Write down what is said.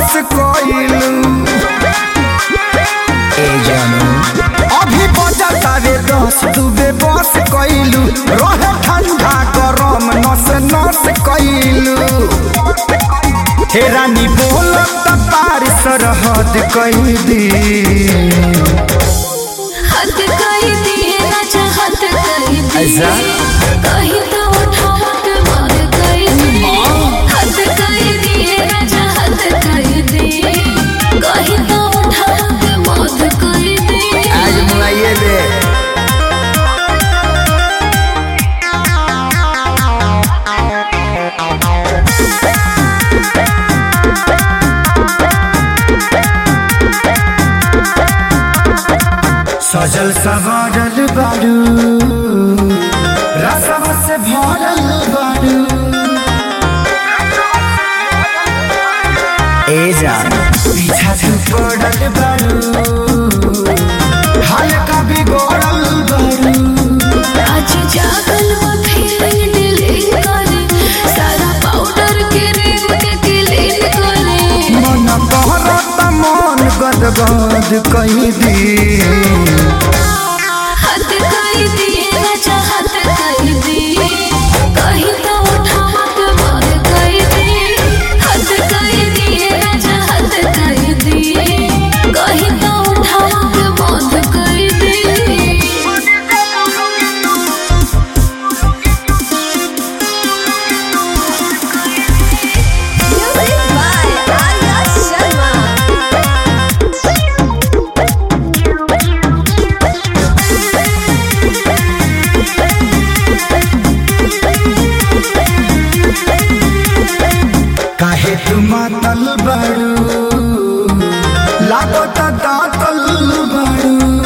बस कइलू ए जानू अभी बजता रे दस दुबे बस कइलू रहे ठंडा गरम नस नस कइलू हे रानी बोलत पार सरहद कई दी हद कई दिए राजा हद कई दिए ऐसा? कहीं तो उठावा के मार कई दिए हद कई दिए राजा हद कई दिए कहीं तो उठावा के मार कई दिए आज मुआइए दे सजल सवारल बारू रसम से भरल बारू ए जान पीछा से पड़ल बारू हल्का बिगड़ल बारू आज जागल वो फीलिंग डिलीट करे सारा पाउडर के रेम के क्लीन करे मन कहरत मन गदगद कहीं दी हद कई दिए राजा हद कई दिए कहीं तो उठावा के मार कई दिए हद कई दिए राजा हद कई दिए कहीं तो उठावा के मार कई दिए Music by Arya Sharma. काहे तू मातल बारू लागत दातल बारू